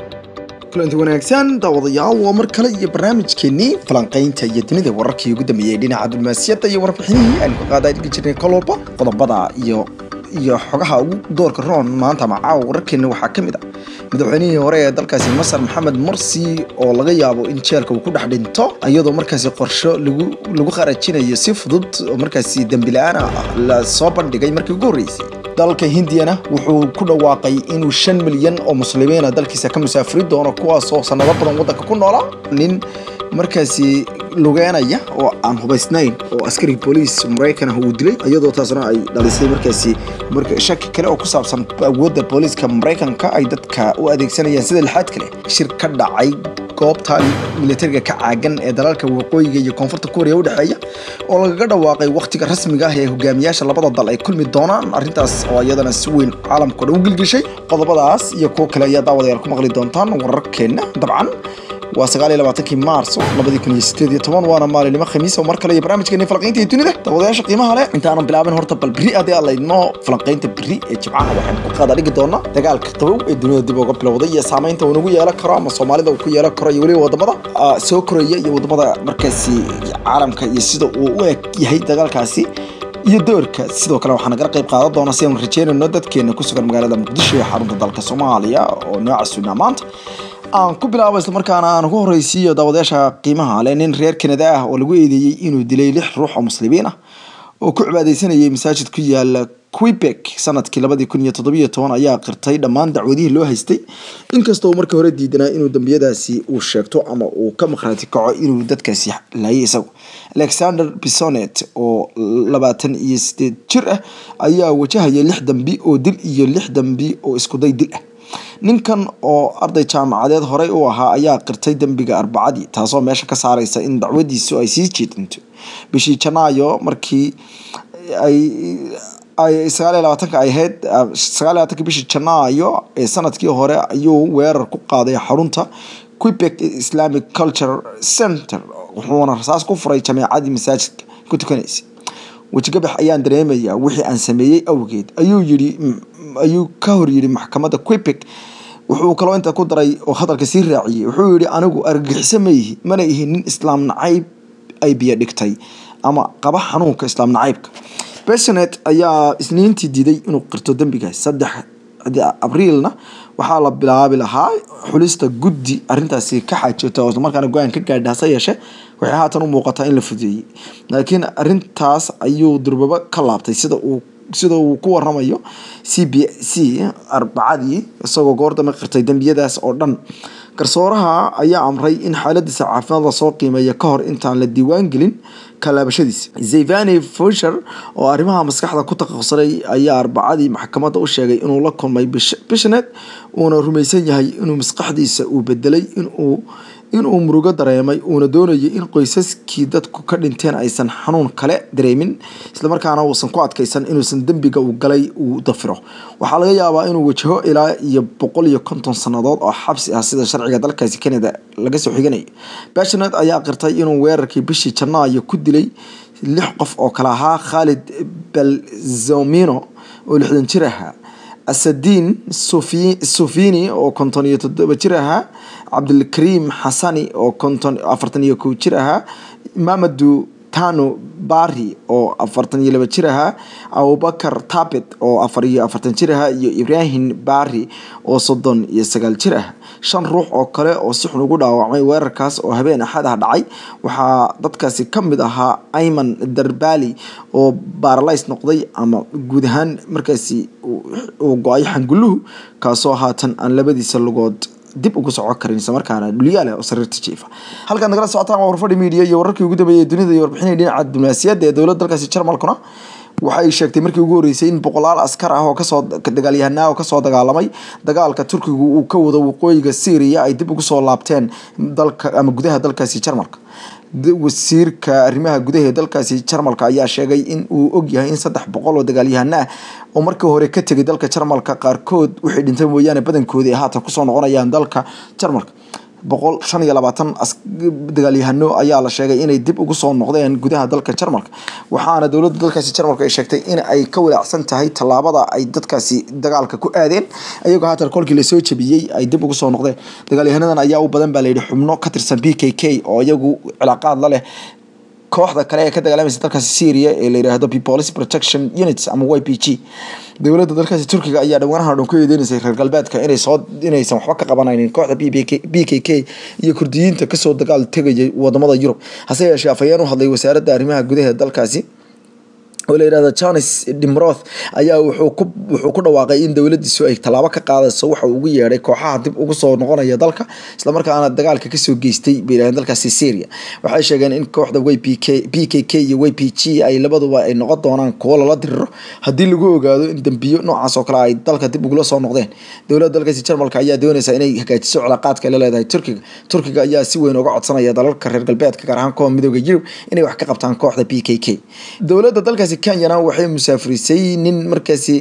kulanti wanaagsan daawadayaal waa mar kale iyo barnaamijkeenii falanqaynta iyo dunida wararkii ugu dambeeyey dhinaca diblomaasiyadda iyo warbixinihii aynu ka qaada dhigi jirnay kolwalba qodobada iyo iyo xogaha ugu doorka roon maanta ama caawa wararkeena waxaa ka mid ah madaxweynihii hore ee dalkaasi masar maxamed morsi oo laga yaabo in jeelka uu ku dhex dhinto iyadoo markaasi qorsho lagu lagu qarajinayo si fudud oo markaasi dembi la-aan ah la soo bandhigay markii ugu horreysay dalka hindiyana wuxuu ku dhawaaqay inuu shan milyan oo muslimiina dalkiisa ka musaafiri doono kuwaasoo sanado badan waddanka ku noolaa nin markaasi lugeynaya oo aan hubaysnayn oo askari booliis maraykan ah uu dilay iyadoo taasna ay dhalisay markaasi shaki kale oo ku saabsan awoodda booliiska maraykanka ay dadka u adeegsanayaan sida lixaad kale shir ka dhacay goobta militariga ka caagan ee dalalka waqooyiga iyo koonfurta kuuriya u dhexeeya oo lagaga dhawaaqay wakhtiga rasmiga ah ee hogaamiyaasha labada dal ay kulmi doonaan arrintaas oo iyadana si weyn caalamkao dhan u gilgishay qodobadaas iyo kuwo kale ayaa daawadayaal ku maqli doontaan wararkeenna dabcan waa sagaal iyo labaatankii maarso labadii kun iyo sideed iyo toban waana maalinimo khamiis oo mar kale iyo barnaamijkeeni falanqaynta iyo dunida daawadayaasha qiimaha leh intaanan bilaabin horta bal beri haddii aan laydno falanqaynta beri ee jimcaha waxaynu ku qaada dhigi doonaa dagaalka qabow ee dunida dib uga bilowday iyo saamaynta uu nagu yeelan karo ama soomaalida uu ku yeelan karo iyo weliba wadamada soo koraya iyo wadamada markaasi caalamka iyo sida uu u eg yahay dagaalkaasi iyo doorka sidoo kale waxaa nagala qayb qaadan doona si aanu rajeynayno dadkeena ku sugan magaalada muqdisho ee xarunta dalka soomaaliya oo nooca sugnaa maanta aan ku bilaabo islamarkaana aan ugu horreysiiyo daawadayaasha qiimaha leh nin reer kanada ah oo lagu eedeeyey inuu dilay lix ruux oo muslimiin ah oo ku cibaadeysanayay masaajid ku yaala quebec sanadkii labadii kun iyo toddobiyo toban ayaa qirtay dhammaan dacwadihii loo haystay inkastoo markii hore diidanaa inuu dambiyadaasi uu sheegto ama uu ka maqhraati kaco inuu dadkaasi laayay isagu alexander bisonet oo labaatan iyo sideed jir ah ayaa wajahaya lix dambi oo dil iyo lix dambi oo iskuday dil ah ninkan oo arday jaamacadeed horey u ahaa ayaa qirtay dembiga arbacadii taasoo meesha ka saareysa in dacwadiisu ay sii jeedinto bishii janaayo markii ay ay sagaal iyo labaatanka ay ahayd sagaal iyo labaatanka bishii janaayo ee sanadkii hore ayuu weerar ku qaaday xarunta quebec islamic culture center wuxuuna rasaas ku furay jameecadii masaajidka ku tukanaysay wejigabax ayaan dareemayaa wixii aan sameeyey awgeed ayuu yidhi ayuu ka hor yidhi maxkamadda quebec wuxuu kaloo inta ku daray oo hadalka sii raaciyey wuxuu yidhi anigu argagixiso ma ihi mana ihi nin islaam nacayb ay biyo dhigtay ama qaba xanuunka islaam nacaybka besonet ayaa isniintii diiday inuu qirto dembigaas saddex abriilna waxaa la bilaabi lahaa xulista guddi arintaasi ka xaajota oo islamarkaana go-aan ka gaadha hase yeeshee waxay haatan u muuqataa in la fudeeyey laakiin arintaas ayuu durbaba ka laabtay sida uu sida uu ku waramayo c b c arbacadii isagoo goor dambe qirtay dembiyadaas oo dhan garsooraha ayaa amray in xaaladiisa caafimaad lasoo qiimeeya ka hor intaan la diiwaan gelin kalaabashadiisa zevani fusher oo arrimaha maskaxda ku takhasusay ayaa arbacadii maxkamadda u sheegay inuu la kulmay bishnet uuna rumaysan yahay inuu maskaxdiisa uu bedelay inuu inuu murugo dareemay uuna doonayay in qoysaskii dadku ka dhinteen aysan xanuun kale dareemin islamarkaana uusan ku adkaysan inuusan dembiga uu galay uu dafiro waxaa laga yaabaa inuu wajaho ilaa iyo boqol iyo konton sannadood oo xabsi ah sida sharciga dalkaasi canada laga soo xiganayo bashnet ayaa qirtay inuu weerarkii bishii janaayo ku dilay lix qof oo kale ahaa khalid belzomino oo lixdan jir ahaa asadiin sufini oo konton iyo toddoba jir ahaa cabdilkariim xasani oo konton afartan iyo kow jir ahaa mamadu tano bari oo afartan iyo laba jir ahaa abubakar tabet oo afar iyo afartan jir ahaa iyo ibrahim bari oo soddon iyo sagaal jir ah shan ruux oo kale oo si xun ugu dhaawacmay weerarkaas oo habeen axad ah dhacay waxaa dadkaasi ka mid ahaa ayman darbali oo baaralays noqday ama guud ahaan markaasi uu go-ay xanguluhu kaasoo haatan aan labadiisa lugood dib ugu soco karin islamarkaana dhulyaale oo sariirta jiifa halkaad nagala socotaan waa warfadhi media iyo wararkii ugu dambeeyay dunida iyo warbixinay dhinaca diblomaasiyadda ee dowladda dalkaasi jarmalkuna waxay sheegtay markii ugu horreysay in boqolaal askar ah oo kasoo dagaalyahanaa oo kasoo dagaalamay dagaalka turkigu uu ka wado waqooyiga syria ay dib ugu soo laabteen dalka ama gudaha dalkaasi jarmalka wasiirka arrimaha gudaha ee dalkaasi jarmalka ayaa sheegay in uu ogyahay in saddex boqol oo dagaalyahano ah oo markii hore ka tegay dalka jarmalka qaarkood wixii dhintay mooyaane badankoodii ay haatan kusoo noqonayaan dalka jarmalka boqol shan iyo labaatan dagaalyahano ayaa la sheegay inay dib ugu soo noqdeen gudaha dalka jarmalka waxaana dowladda dalkaasi jarmalka ay sheegtay in ay ka walaacsan tahay tallaabada ay dadkaasi dagaalka ku aadeen iyagoo haatan kolkii lasoo jabiyey ay dib ugu soo noqdeen dagaalyahanadan ayaa u badan baa layidhi xubno ka tirsan b k k oo iyagu cilaaqaad la leh kooxda kale ee ka dagaalamaysa dalkaasi syria ee la yidhaahdo police protection units ama y p g dowladda dalkaasi turkiga ayaa dhawaanahan o dhan ku eedeynaysay reer galbeedka inay soo inaysan waxba ka qabanaynin kooxda b k k iyo kurdiyiinta kasoo dagaal tegayay wadamada yurub hase yeeshee afhayeen u hadlay wasaaradda arrimaha gudaha dalkaasi oo la yidhahdo jones dimroth ayaa wuxuu ku wuxuu ku dhawaaqay in dowladiisu ay tallaabo ka qaadayso waxa uu ugu yeedhay kooxaha dib ugu soo noqonaya dalka islamarkaana dagaalka kasoo geystay bay yidhahdeen dalkaasi syria waxay sheegeen in kooxda y p k p k k iyo y p g ay labaduba ay noqon doonaan kuwo lala diriro haddii lagu ogaado in dembiyo noocaas oo kale ay dalka dib ugula soo noqdeen dowladda dalkaasi jarmalka ayaa doonaysa inay hagaajiso cilaaqaadka ay la leedahay turkiga turkiga ayaa si weyn uga codsanaya dalalka reer galbeedka gaar ahaan kuwa midooda yurub inay wax ka qabtaan kooxda p k k dowladda dalkaasi kenyana waxay musaafirisay nin markaasi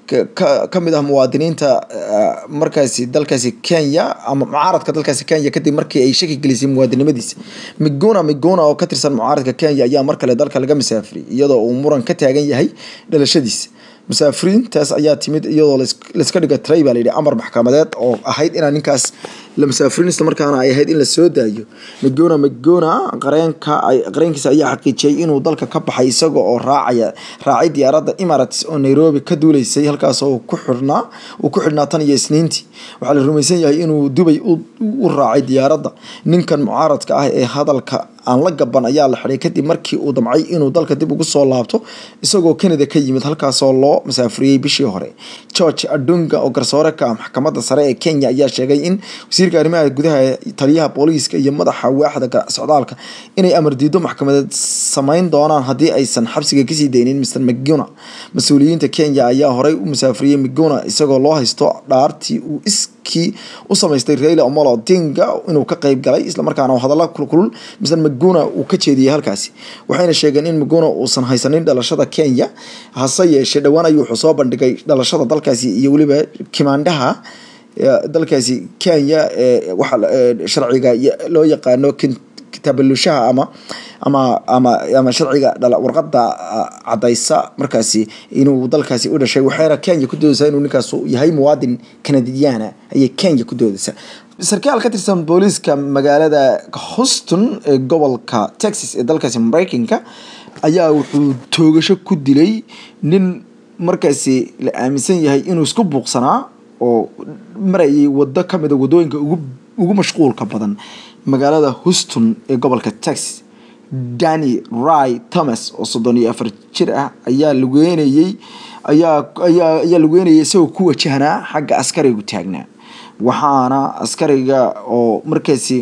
kamid ah muwaadiniinta markaasi dalkaasi kenya ama mucaaradka dalkaasi kenya kadib markii ay shaki gelisay muwaadinimadiisa miguna miguna oo ka tirsan mucaaradka kenya ayaa mar kale dalka laga musaafiriyay iyadoo uu muran ka taagan yahay dhalashadiisa musaafiriintaas ayaa timid iyadoo layska dhiga tray baa layidhi amar maxkamadeed oo ahayd inaa ninkaas la musaafirin isla markaana ay ahayd in la soo daayo migona migona qareenka qareenkiisa ayaa xaqiijiyay inuu dalka ka baxay isaga oo raacaya raacay diyaaradda emirates oo nairobi ka duuleysay halkaas oo ku xirnaa uu ku xidhnaa tan iyo isniintii waxaa la rumaysan yahay inuu dubay u raacay diyaaradda ninkan mucaaradka ah ee hadalka aan la gaban ayaa la xiday kadib markii uu damcay inuu dalka dib ugu soo laabto isagoo canada ka yimid halkaasoo loo musaafiriyey bishii hore george adunga oo garsoore ka ah maxkamadda sare ee kenya ayaa sheegay in wasiirka arrimaha gudaha taliyaha booliiska iyo madaxa waaxda socdaalka inay amar diido maxkamadeed samayn doonaan haddii aysan xabsiga kasii daynin mr mcguna mas-uuliyiinta kenya ayaa horey u musaafiriyey mcguna isagoo loo haysto dhaartii uu iskii u samaystay raila omolo odinga inuu ka qeyb galay islamarkaana hadalla kulkulul mr mcguna uu ka jeediyey halkaasi waxayna sheegeen in mcguna uusan haysanin dhalashada kenya hase yeeshee dhowaan ayuu wuxuu soo bandhigay dhalashada dalkaasi iyo weliba kimaandhaha dalkaasi kenya ee waxa sharciga loo yaqaano kitabalushaha ama ama ama ama sharciga warqada cadaysa markaasi inuu dalkaasi u dhashay waxayna kenya ku doodaysaa inuu ninkaas yahay muwaadin kanadiyaana ayay kenya ku doodaysaa sarkaal ka tirsan booliiska magaalada houston ee gobolka texas ee dalkaasi mareykanka ayaa wuxuu toogasho ku dilay nin markaasi la aaminsan yahay inuu isku buuqsanaa oo marayay wado kamida wadooyinka ugu mashquulka badan magaalada houston ee gobolka texas danny ry thomas oo soddon iyo afar jir ah ayaa lugeynayey ayaa ayaa ayaa lugeynayay isagoo ku wajahnaa xagga askarigu taagnaa waxaana askariga oo markaasi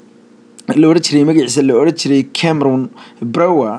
la odhan jiray magaciisa la odhan jiray cameron brower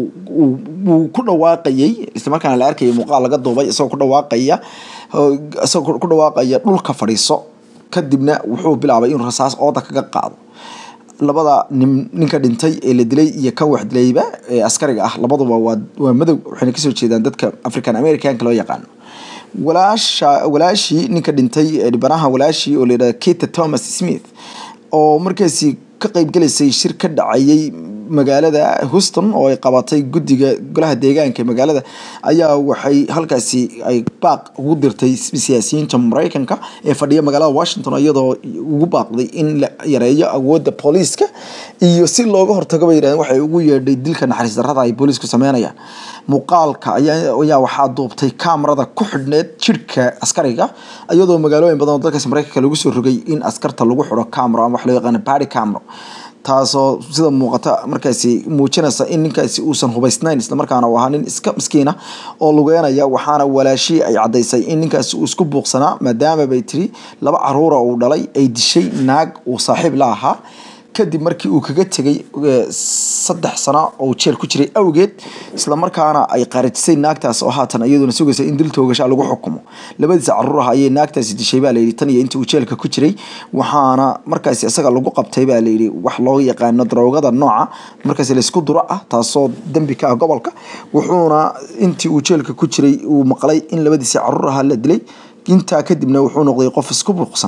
uu ku dhawaaqayay islamarkaana la arkayay muuqaal laga duubay isagoo ku dhawaaqaya isagoo ku dhawaaqaya dhulka fadhiiso kadibna wuxuu bilaabay inuu rasaas ooda kaga qaado labada nin ninka dhintay ee la dilay iyo kan wax dilayba ee askariga ah labaduba waa waa madow waxayna kasoo jeedaan dadka african americanka loo yaqaano walaasha walaashii ninka dhintay dhibanaha walaashii oo la yidhahda kita thomas smith oo markaasi ka qeybgalaysay shir ka dhacayay magaalada houston oo ay qabatay guddiga golaha deegaanka magaalada ayaa waxay halkaasi ay baaq ugu dirtay siyaasiyiinta mareykanka ee fadhiya magaalada washington iyadoo ugu baaqday in la yareeyo awoodda booliiska iyo si looga hortago bay yidhahdeen waxay ugu yeedhay dilka naxariis darrada ay booliisku sameynayaan muuqaalka ayaa waxaa duubtay kaamarada ku xidhneed jirhka askariga iyadoo magaalooyin badan oo dalkaasi mareykanka lagu soo rogay in askarta lagu xidho camero ama wax loo yaqaano body camero taasoo sida muuqata markaasi muujinaysa in ninkaasi uusan hubaysnayn islamarkaana uu ahaa nin iska miskiina oo lugeynaya waxaana walaashii ay caddaysay in ninkaasi uu isku buuqsanaa maadaama bay tiri laba caruura uu dhalay ay dishay naag uu saaxiib la ahaa kadib markii uu kaga tegay saddex sano oo jeel ku jiray awgeed islamarkaana ay qarijisay naagtaas oo haatan iyaduna sugaysa in dil toogasha lagu xukumo labadiisa caruur ah ayay naagtaasi dishay baa layidhi tan iyo intii uu jeelka ku jiray waxaana markaasi isaga lagu qabtay baa layidhi wax loo yaqaano daroogada nooca markaasi laysku duro ah taasoo dembi ka ah gobolka wuxuuna intii uu jeelka ku jiray uu maqlay in labadiisa caruur ahaa la dilay intaa kadibna wuxuu noqday qof isku buuqsan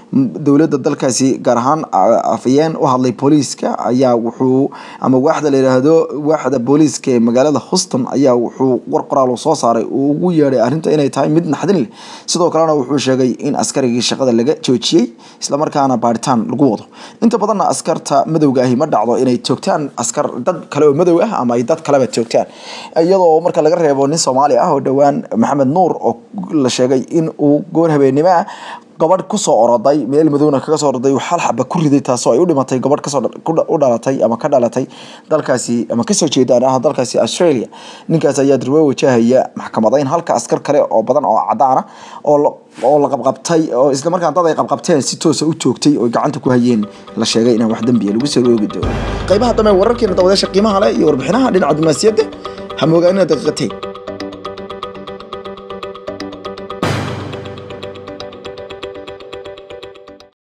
dowladda dalkaasi gaar ahaan afayeen u hadlay booliiska ayaa wuxuu ama waaxda la yidhaahdo waaxda booliiska ee magaalada houston ayaa wuxuu war qoraal soo saaray uu ugu yeedhay arrinta inay tahay mid naxdin leh sidoo kalena wuxuu sheegay in askarigii shaqada laga joojiyey islamarkaana baaritaan lagu wado inta badanna askarta madowga ahi ma dhacdo inay toogtaan askar dad kale oo madow ah ama ay dad kaleba toogtaan iyadoo marka laga reebo nin soomaali ah oo dhowaan maxamed nuur oo la sheegay in uu goor habeennimo ah gabadh kusoo oroday meel madowna kaga soo oroday hal xaba ku riday taasoo ay u dhimatay gabadh kasoo u dhalatay ama ka dhalatay dalkaasi ama kasoo jeedaan ah dalkaasi australia ninkaas ayaa durbo wajahaya maxkamadayn halka askar kale oo badan oo cadaana oo oo la qabqabtay oo isla markaan dad ay qabqabteen si toosa u joogtay oo gacanta ku hayeen la sheegay inaan wax dambiya lagu soo roogi doono qaybaha dambe wararkeena dawadeesha qiimaha leh iyo warbixinaha dhinaca dumaasiyadda ha moogaanina daqiiqateen